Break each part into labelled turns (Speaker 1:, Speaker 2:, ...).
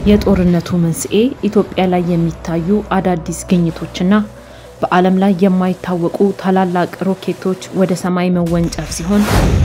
Speaker 1: የጦርነቱ መንስኤ ኢትዮጵያ ላይ የሚታዩ አዳዲስ ግኝቶችና በዓለም ላይ የማይታወቁ ታላላቅ ሮኬቶች ወደ ሰማይ መወንጨፍ ሲሆን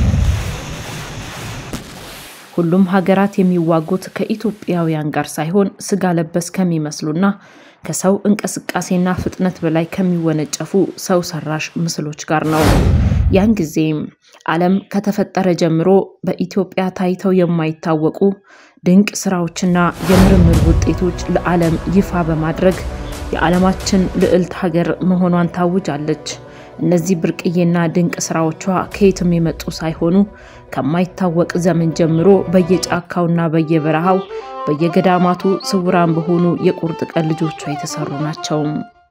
Speaker 1: ሁሉም ሀገራት የሚዋጉት ከኢትዮጵያውያን ጋር ሳይሆን ስጋ ለበስ ከሚመስሉና ከሰው እንቅስቃሴና ፍጥነት በላይ ከሚወነጨፉ ሰው ሰራሽ ምስሎች ጋር ነው። ያን ጊዜም ዓለም ከተፈጠረ ጀምሮ በኢትዮጵያ ታይተው የማይታወቁ ድንቅ ስራዎችና የምርምር ውጤቶች ለዓለም ይፋ በማድረግ የዓለማችን ልዕልት ሀገር መሆኗን ታውጃለች። እነዚህ ብርቅዬና ድንቅ ስራዎቿ ከየትም የመጡ ሳይሆኑ ከማይታወቅ ዘመን ጀምሮ በየጫካውና በየበረሃው በየገዳማቱ ስውራን በሆኑ የቁርጥ ቀን ልጆቿ የተሰሩ ናቸው።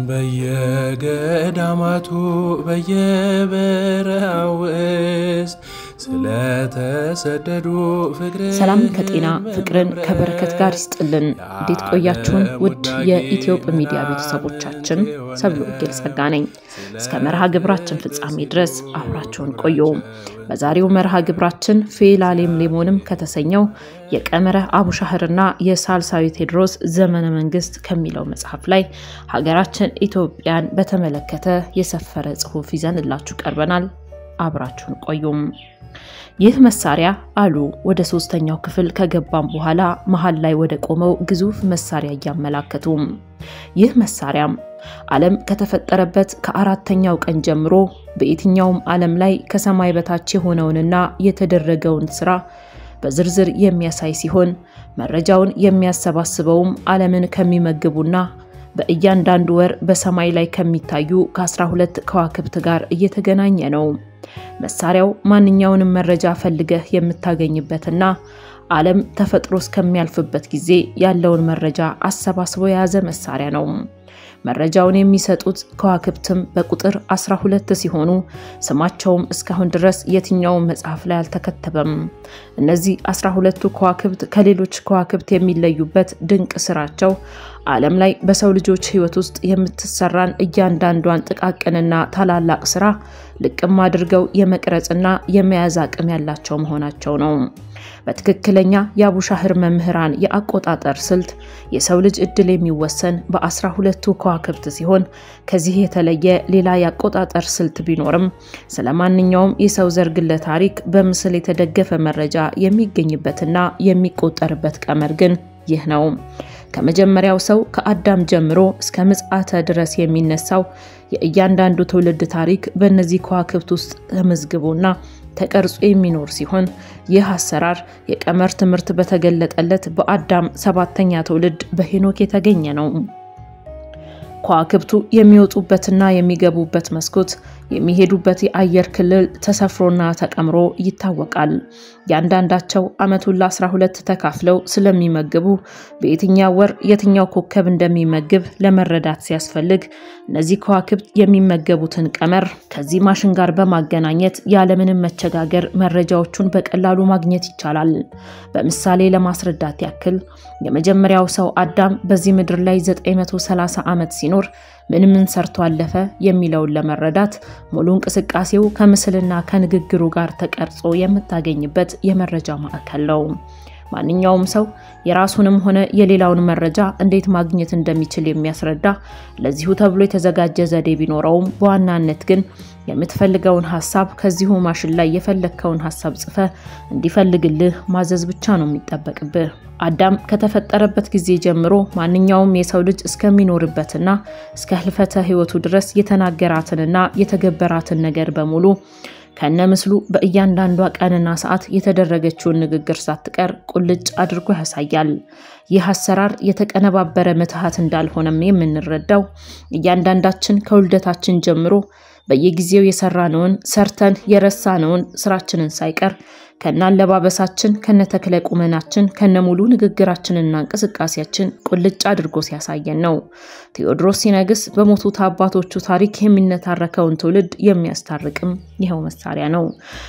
Speaker 2: በየገዳማቱ በየበረሃው ውስጥ ስለተሰደዱ ፍቅር
Speaker 1: ሰላም ከጤና ፍቅርን ከበረከት ጋር ይስጥልን። እንዴት ቆያችሁን? ውድ የኢትዮጵ ሚዲያ ቤተሰቦቻችን ሰብለ ወንጌል ጸጋ ነኝ። እስከ መርሃ ግብራችን ፍጻሜ ድረስ አብራችሁን ቆዩ። በዛሬው መርሃ ግብራችን ፌላሌም ሌሞንም ከተሰኘው የቀመረ አቡሻህርና የሳልሳዊ ቴዎድሮስ ዘመነ መንግስት ከሚለው መጽሐፍ ላይ ሀገራችን ኢትዮጵያን በተመለከተ የሰፈረ ጽሑፍ ይዘንላችሁ ቀርበናል። አብራችሁን ቆዩም። ይህ መሳሪያ አሉ ወደ ሶስተኛው ክፍል ከገባም በኋላ መሀል ላይ ወደ ቆመው ግዙፍ መሳሪያ እያመላከቱም ይህ መሳሪያም ዓለም ከተፈጠረበት ከአራተኛው ቀን ጀምሮ በየትኛውም ዓለም ላይ ከሰማይ በታች የሆነውንና የተደረገውን ስራ በዝርዝር የሚያሳይ ሲሆን መረጃውን የሚያሰባስበውም ዓለምን ከሚመግቡና በእያንዳንዱ ወር በሰማይ ላይ ከሚታዩ ከ12 ከዋክብት ጋር እየተገናኘ ነው። መሳሪያው ማንኛውንም መረጃ ፈልገህ የምታገኝበትና ዓለም ተፈጥሮ እስከሚያልፍበት ጊዜ ያለውን መረጃ አሰባስቦ የያዘ መሳሪያ ነው። መረጃውን የሚሰጡት ከዋክብትም በቁጥር 12 ሲሆኑ ስማቸውም እስካሁን ድረስ የትኛውም መጽሐፍ ላይ አልተከተበም። እነዚህ 12ቱ ከዋክብት ከሌሎች ከዋክብት የሚለዩበት ድንቅ ስራቸው ዓለም ላይ በሰው ልጆች ሕይወት ውስጥ የምትሰራን እያንዳንዷን ጥቃቅንና ታላላቅ ስራ ልቅም አድርገው የመቅረጽና የመያዝ አቅም ያላቸው መሆናቸው ነው። በትክክለኛ የአቡሻህር መምህራን የአቆጣጠር ስልት የሰው ልጅ እድል የሚወሰን በአስራ ሁለቱ ከዋክብት ሲሆን ከዚህ የተለየ ሌላ የአቆጣጠር ስልት ቢኖርም ስለ ማንኛውም የሰው ዘር ግለ ታሪክ በምስል የተደገፈ መረጃ የሚገኝበትና የሚቆጠርበት ቀመር ግን ይህ ነው። ከመጀመሪያው ሰው ከአዳም ጀምሮ እስከ ምጽአተ ድረስ የሚነሳው የእያንዳንዱ ትውልድ ታሪክ በእነዚህ ከዋክብት ውስጥ ተመዝግቦና ተቀርጾ የሚኖር ሲሆን ይህ አሰራር የቀመር ትምህርት በተገለጠለት በአዳም ሰባተኛ ትውልድ በሄኖክ የተገኘ ነው። ከዋክብቱ የሚወጡበትና የሚገቡበት መስኮት የሚሄዱበት የአየር ክልል ተሰፍሮና ተቀምሮ ይታወቃል። ያንዳንዳቸው ዓመቱን ለ12 ተካፍለው ስለሚመግቡ በየትኛው ወር የትኛው ኮከብ እንደሚመግብ ለመረዳት ሲያስፈልግ እነዚህ ከዋክብት የሚመገቡትን ቀመር ከዚህ ማሽን ጋር በማገናኘት ያለምንም መቸጋገር መረጃዎቹን በቀላሉ ማግኘት ይቻላል። በምሳሌ ለማስረዳት ያክል የመጀመሪያው ሰው አዳም በዚህ ምድር ላይ 930 ዓመት ሲኖር ምን ምን ሰርቶ አለፈ የሚለውን ለመረዳት ሙሉ እንቅስቃሴው ከምስልና ከንግግሩ ጋር ተቀርጾ የምታገኝበት የመረጃ ማዕከል ነው። ማንኛውም ሰው የራሱንም ሆነ የሌላውን መረጃ እንዴት ማግኘት እንደሚችል የሚያስረዳ ለዚሁ ተብሎ የተዘጋጀ ዘዴ ቢኖረውም በዋናነት ግን የምትፈልገውን ሀሳብ ከዚሁ ማሽን ላይ የፈለግከውን ሀሳብ ጽፈ እንዲፈልግልህ ማዘዝ ብቻ ነው የሚጠበቅብህ። አዳም ከተፈጠረበት ጊዜ ጀምሮ ማንኛውም የሰው ልጅ እስከሚኖርበትና እስከ ህልፈተ ህይወቱ ድረስ የተናገራትንና የተገበራትን ነገር በሙሉ ከነ ምስሉ በእያንዳንዷ ቀንና ሰዓት የተደረገችውን ንግግር ሳትቀር ቁልጭ አድርጎ ያሳያል። ይህ አሰራር የተቀነባበረ ምትሃት እንዳልሆነም የምንረዳው እያንዳንዳችን ከውልደታችን ጀምሮ በየጊዜው የሰራነውን ሰርተን የረሳነውን ስራችንን ሳይቀር ከነ አለባበሳችን ከነ ተክለ ቁመናችን ከነ ሙሉ ንግግራችንና እንቅስቃሴያችን ቁልጭ አድርጎ ሲያሳየን ነው። ቴዎድሮስ ሲነግስ በሞቱት አባቶቹ ታሪክ የሚነታረከውን ትውልድ የሚያስታርቅም ይኸው መሳሪያ ነው።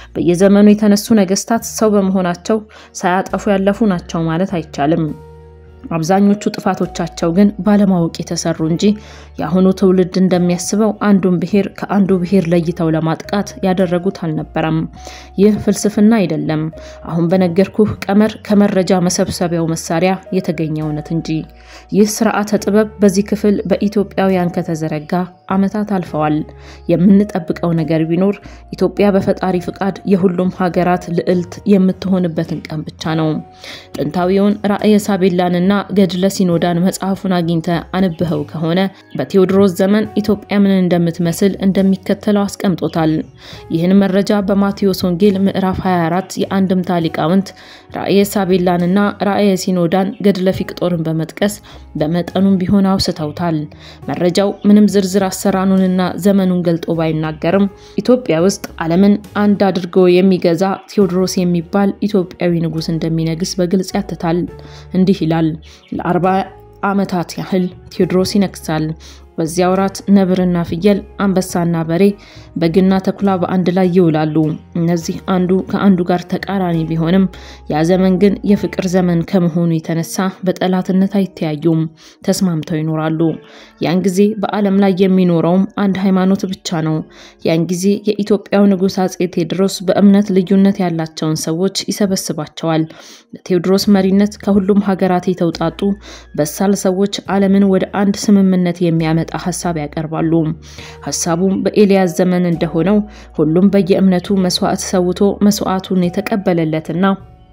Speaker 1: በየዘመኑ የተነሱ ነገስታት ሰው በመሆናቸው ሳያጠፉ ያለፉ ናቸው ማለት አይቻልም። አብዛኞቹ ጥፋቶቻቸው ግን ባለማወቅ የተሰሩ እንጂ የአሁኑ ትውልድ እንደሚያስበው አንዱን ብሔር ከአንዱ ብሔር ለይተው ለማጥቃት ያደረጉት አልነበረም። ይህ ፍልስፍና አይደለም። አሁን በነገርኩህ ቀመር ከመረጃ መሰብሰቢያው መሳሪያ የተገኘ እውነት እንጂ። ይህ ስርዓተ ጥበብ በዚህ ክፍል በኢትዮጵያውያን ከተዘረጋ ዓመታት አልፈዋል። የምንጠብቀው ነገር ቢኖር ኢትዮጵያ በፈጣሪ ፍቃድ የሁሉም ሀገራት ልዕልት የምትሆንበትን ቀን ብቻ ነው። ጥንታዊውን ራእየ ሳቤላንና ገድለ ሲኖዳን መጽሐፉን አግኝተ አንብኸው ከሆነ በቴዎድሮስ ዘመን ኢትዮጵያ ምን እንደምትመስል እንደሚከተለው አስቀምጦታል። ይህን መረጃ በማቴዎስ ወንጌል ምዕራፍ 24 የአንድምታ ሊቃውንት ራእየ ሳቤላንና ራእየ ሲኖዳን ገድለ ፊቅጦርን በመጥቀስ በመጠኑም ቢሆን አውስተውታል። መረጃው ምንም ዝርዝር አሰራኑንና ዘመኑን ገልጦ ባይናገርም ኢትዮጵያ ውስጥ ዓለምን አንድ አድርጎ የሚገዛ ቴዎድሮስ የሚባል ኢትዮጵያዊ ንጉሥ እንደሚነግስ በግልጽ ያትታል። እንዲህ ይላል። ለአርባ ዓመታት ያህል ቴዎድሮስ ይነግሳል። በዚያ ወራት ነብርና ፍየል፣ አንበሳና በሬ፣ በግና ተኩላ በአንድ ላይ ይውላሉ። እነዚህ አንዱ ከአንዱ ጋር ተቃራኒ ቢሆንም ያ ዘመን ግን የፍቅር ዘመን ከመሆኑ የተነሳ በጠላትነት አይተያዩም፣ ተስማምተው ይኖራሉ። ያን ጊዜ በዓለም ላይ የሚኖረውም አንድ ሃይማኖት ብቻ ነው። ያን ጊዜ የኢትዮጵያው ንጉሥ አጼ ቴዎድሮስ በእምነት ልዩነት ያላቸውን ሰዎች ይሰበስባቸዋል። በቴዎድሮስ መሪነት ከሁሉም ሀገራት የተውጣጡ በሳል ሰዎች ዓለምን ወደ አንድ ስምምነት የሚያመጣ ሀሳብ ያቀርባሉ። ሀሳቡም በኤልያስ ዘመን እንደሆነው ሁሉም በየእምነቱ መስዋዕት ሰውቶ መስዋዕቱን የተቀበለለትና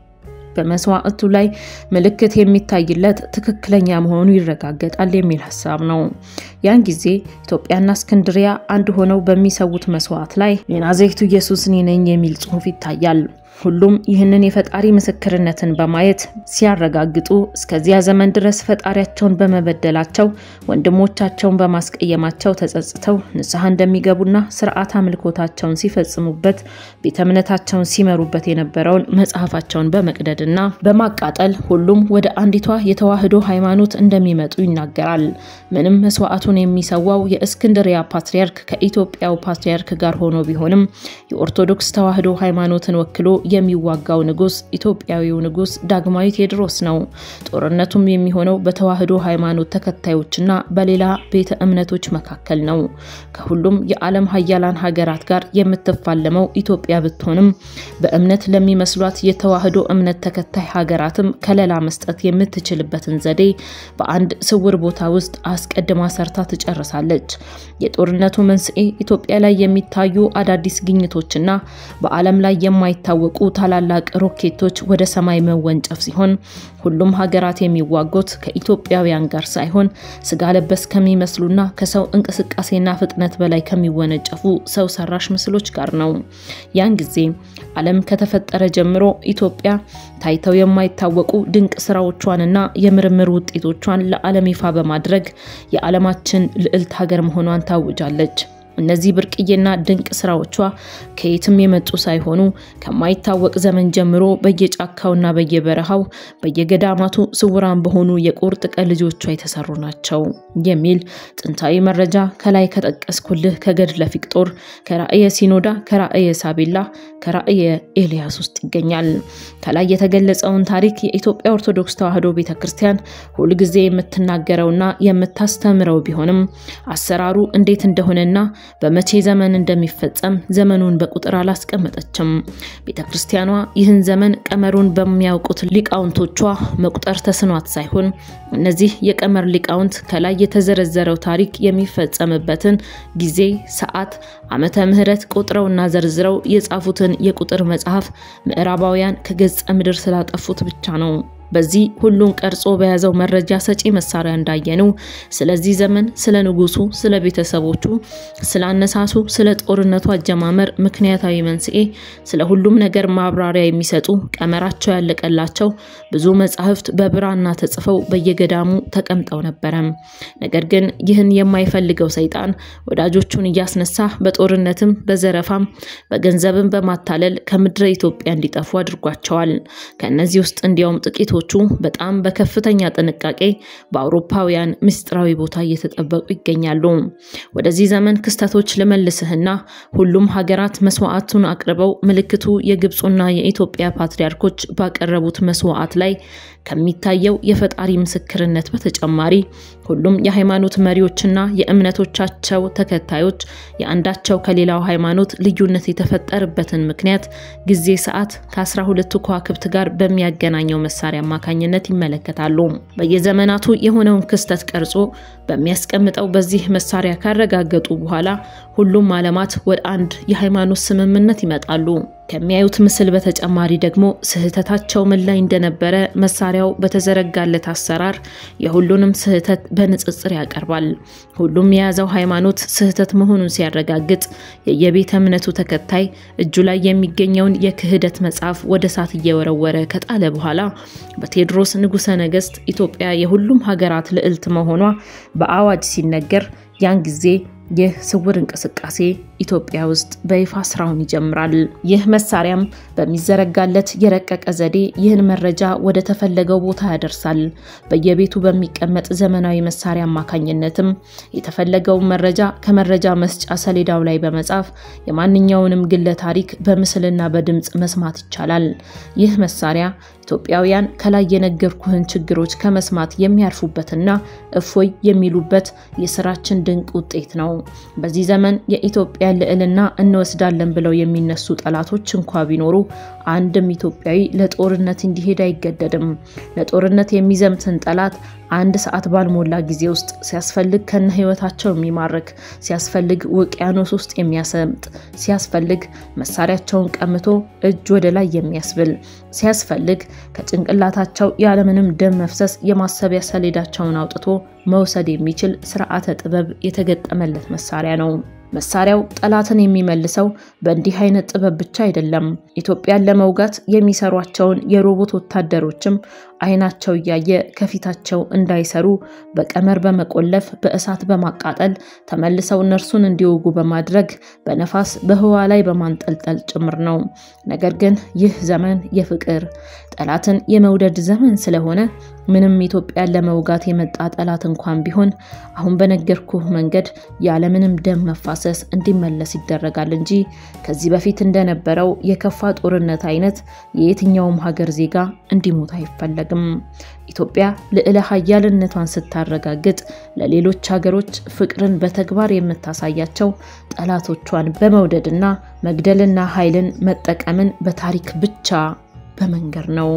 Speaker 1: በመስዋዕቱ ላይ ምልክት የሚታይለት ትክክለኛ መሆኑ ይረጋገጣል የሚል ሀሳብ ነው። ያን ጊዜ ኢትዮጵያና እስክንድሪያ አንድ ሆነው በሚሰዉት መስዋዕት ላይ የናዝሬቱ ኢየሱስ እኔ ነኝ የሚል ጽሑፍ ይታያል። ሁሉም ይህንን የፈጣሪ ምስክርነትን በማየት ሲያረጋግጡ እስከዚያ ዘመን ድረስ ፈጣሪያቸውን በመበደላቸው ወንድሞቻቸውን በማስቀየማቸው ተጸጽተው ንስሐ እንደሚገቡና ስርዓት አምልኮታቸውን ሲፈጽሙበት ቤተ እምነታቸውን ሲመሩበት የነበረውን መጽሐፋቸውን በመቅደድና በማቃጠል ሁሉም ወደ አንዲቷ የተዋህዶ ሃይማኖት እንደሚመጡ ይናገራል። ምንም መስዋዕቱን የሚሰዋው የእስክንድሪያ ፓትርያርክ ከኢትዮጵያው ፓትርያርክ ጋር ሆኖ ቢሆንም የኦርቶዶክስ ተዋህዶ ሃይማኖትን ወክሎ የሚዋጋው ንጉስ ኢትዮጵያዊው ንጉስ ዳግማዊ ቴዎድሮስ ነው። ጦርነቱም የሚሆነው በተዋህዶ ሃይማኖት ተከታዮችና በሌላ ቤተ እምነቶች መካከል ነው። ከሁሉም የዓለም ሀያላን ሀገራት ጋር የምትፋለመው ኢትዮጵያ ብትሆንም በእምነት ለሚመስሏት የተዋህዶ እምነት ተከታይ ሀገራትም ከለላ መስጠት የምትችልበትን ዘዴ በአንድ ስውር ቦታ ውስጥ አስቀድማ ሰርታ ትጨርሳለች። የጦርነቱ መንስኤ ኢትዮጵያ ላይ የሚታዩ አዳዲስ ግኝቶችና በዓለም ላይ የማይታወቁ ታላላቅ ሮኬቶች ወደ ሰማይ መወንጨፍ ሲሆን ሁሉም ሀገራት የሚዋጉት ከኢትዮጵያውያን ጋር ሳይሆን ስጋ ለበስ ከሚመስሉና ከሰው እንቅስቃሴና ፍጥነት በላይ ከሚወነጨፉ ሰው ሰራሽ ምስሎች ጋር ነው። ያን ጊዜ ዓለም ከተፈጠረ ጀምሮ ኢትዮጵያ ታይተው የማይታወቁ ድንቅ ስራዎቿንና የምርምር ውጤቶቿን ለዓለም ይፋ በማድረግ የዓለማችን ልዕልት ሀገር መሆኗን ታውጃለች። እነዚህ ብርቅዬና ድንቅ ስራዎቿ ከየትም የመጡ ሳይሆኑ ከማይታወቅ ዘመን ጀምሮ በየጫካውና በየበረሃው በየገዳማቱ ስውራን በሆኑ የቁርጥ ቀን ልጆቿ የተሰሩ ናቸው የሚል ጥንታዊ መረጃ ከላይ ከጠቀስኩልህ ከገድለ ፊቅጦር፣ ከራእየ ሲኖዳ፣ ከራእየ ሳቤላ፣ ከራእየ ኤልያስ ውስጥ ይገኛል። ከላይ የተገለጸውን ታሪክ የኢትዮጵያ ኦርቶዶክስ ተዋሕዶ ቤተ ክርስቲያን ሁልጊዜ የምትናገረውና የምታስተምረው ቢሆንም አሰራሩ እንዴት እንደሆነና በመቼ ዘመን እንደሚፈጸም ዘመኑን በቁጥር አላስቀመጠችም። ቤተ ክርስቲያኗ ይህን ዘመን ቀመሩን በሚያውቁት ሊቃውንቶቿ መቁጠር ተስኗት ሳይሆን እነዚህ የቀመር ሊቃውንት ከላይ የተዘረዘረው ታሪክ የሚፈጸምበትን ጊዜ፣ ሰዓት፣ ዓመተ ምሕረት ቆጥረውና ዘርዝረው የጻፉትን የቁጥር መጽሐፍ ምዕራባውያን ከገጸ ምድር ስላጠፉት ብቻ ነው። በዚህ ሁሉን ቀርጾ በያዘው መረጃ ሰጪ መሳሪያ እንዳየነው ስለዚህ ዘመን፣ ስለ ንጉሱ፣ ስለ ቤተሰቦቹ፣ ስለ አነሳሱ፣ ስለ ጦርነቱ አጀማመር ምክንያታዊ መንስኤ፣ ስለ ሁሉም ነገር ማብራሪያ የሚሰጡ ቀመራቸው ያለቀላቸው ብዙ መጻሕፍት በብራና ተጽፈው በየገዳሙ ተቀምጠው ነበረ። ነገር ግን ይህን የማይፈልገው ሰይጣን ወዳጆቹን እያስነሳ በጦርነትም በዘረፋም በገንዘብም በማታለል ከምድረ ኢትዮጵያ እንዲጠፉ አድርጓቸዋል። ከእነዚህ ውስጥ እንዲያውም ጥቂት ሐውልቶቹ በጣም በከፍተኛ ጥንቃቄ በአውሮፓውያን ምስጢራዊ ቦታ እየተጠበቁ ይገኛሉ። ወደዚህ ዘመን ክስተቶች ልመልስህና ሁሉም ሀገራት መስዋዕቱን አቅርበው ምልክቱ የግብፁና የኢትዮጵያ ፓትርያርኮች ባቀረቡት መስዋዕት ላይ ከሚታየው የፈጣሪ ምስክርነት በተጨማሪ ሁሉም የሃይማኖት መሪዎችና የእምነቶቻቸው ተከታዮች የአንዳቸው ከሌላው ሃይማኖት ልዩነት የተፈጠረበትን ምክንያት ጊዜ፣ ሰዓት ከአስራ ሁለቱ ከዋክብት ጋር በሚያገናኘው መሳሪያ አማካኝነት ይመለከታሉ። በየዘመናቱ የሆነውን ክስተት ቀርጾ በሚያስቀምጠው በዚህ መሳሪያ ካረጋገጡ በኋላ ሁሉም ዓለማት ወደ አንድ የሃይማኖት ስምምነት ይመጣሉ። ከሚያዩት ምስል በተጨማሪ ደግሞ ስህተታቸው ምን ላይ እንደነበረ መሳሪያው በተዘረጋለት አሰራር የሁሉንም ስህተት በንጽጽር ያቀርባል። ሁሉም የያዘው ሃይማኖት ስህተት መሆኑን ሲያረጋግጥ የየቤተ እምነቱ ተከታይ እጁ ላይ የሚገኘውን የክህደት መጽሐፍ ወደ እሳት እየወረወረ ከጣለ በኋላ በቴዎድሮስ ንጉሠ ነገሥት ኢትዮጵያ የሁሉም ሀገራት ልዕልት መሆኗ በአዋጅ ሲነገር ያን ጊዜ ይህ ስውር እንቅስቃሴ ኢትዮጵያ ውስጥ በይፋ ስራውን ይጀምራል። ይህ መሳሪያም በሚዘረጋለት የረቀቀ ዘዴ ይህን መረጃ ወደ ተፈለገው ቦታ ያደርሳል። በየቤቱ በሚቀመጥ ዘመናዊ መሳሪያ አማካኝነትም የተፈለገውን መረጃ ከመረጃ መስጫ ሰሌዳው ላይ በመጻፍ የማንኛውንም ግለ ታሪክ በምስልና በድምፅ መስማት ይቻላል። ይህ መሳሪያ ኢትዮጵያውያን ከላይ የነገርኩህን ችግሮች ከመስማት የሚያርፉበትና እፎይ የሚሉበት የስራችን ድንቅ ውጤት ነው። በዚህ ዘመን የኢትዮጵያን ልዕልና እንወስዳለን ብለው የሚነሱ ጠላቶች እንኳ ቢኖሩ አንድም ኢትዮጵያዊ ለጦርነት እንዲሄድ አይገደድም። ለጦርነት የሚዘምትን ጠላት አንድ ሰዓት ባልሞላ ጊዜ ውስጥ ሲያስፈልግ ከነ ሕይወታቸው የሚማርክ ሲያስፈልግ ውቅያኖስ ውስጥ የሚያሰምጥ ሲያስፈልግ መሳሪያቸውን ቀምቶ እጅ ወደ ላይ የሚያስብል ሲያስፈልግ ከጭንቅላታቸው ያለምንም ደም መፍሰስ የማሰቢያ ሰሌዳቸውን አውጥቶ መውሰድ የሚችል ስርዓተ ጥበብ የተገጠመለት መሳሪያ ነው። መሳሪያው ጠላትን የሚመልሰው በእንዲህ አይነት ጥበብ ብቻ አይደለም። ኢትዮጵያን ለመውጋት የሚሰሯቸውን የሮቦት ወታደሮችም አይናቸው እያየ ከፊታቸው እንዳይሰሩ በቀመር በመቆለፍ በእሳት በማቃጠል ተመልሰው እነርሱን እንዲወጉ በማድረግ በነፋስ በህዋ ላይ በማንጠልጠል ጭምር ነው። ነገር ግን ይህ ዘመን የፍቅር ጠላትን የመውደድ ዘመን ስለሆነ ምንም ኢትዮጵያን ለመውጋት የመጣ ጠላት እንኳን ቢሆን አሁን በነገርኩህ መንገድ ያለምንም ደም መፋሰስ እንዲመለስ ይደረጋል እንጂ ከዚህ በፊት እንደነበረው የከፋ ጦርነት አይነት የየትኛውም ሀገር ዜጋ እንዲሞት አይፈለግም። ኢትዮጵያ ልዕለ ሀያልነቷን ስታረጋግጥ ለሌሎች ሀገሮች ፍቅርን በተግባር የምታሳያቸው ጠላቶቿን በመውደድና መግደልና ኃይልን መጠቀምን በታሪክ ብቻ በመንገር ነው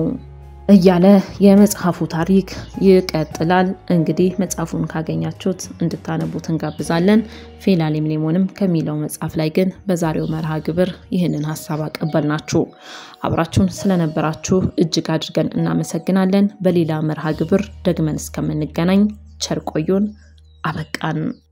Speaker 1: እያለ የመጽሐፉ ታሪክ ይቀጥላል። እንግዲህ መጽሐፉን ካገኛችሁት እንድታነቡት እንጋብዛለን። ፌላሌምሌሞንም ከሚለው መጽሐፍ ላይ ግን በዛሬው መርሃ ግብር ይህንን ሀሳብ አቀበልናችሁ። አብራችሁን ስለነበራችሁ እጅግ አድርገን እናመሰግናለን። በሌላ መርሃ ግብር ደግመን እስከምንገናኝ ቸር ቆዩን። አበቃን።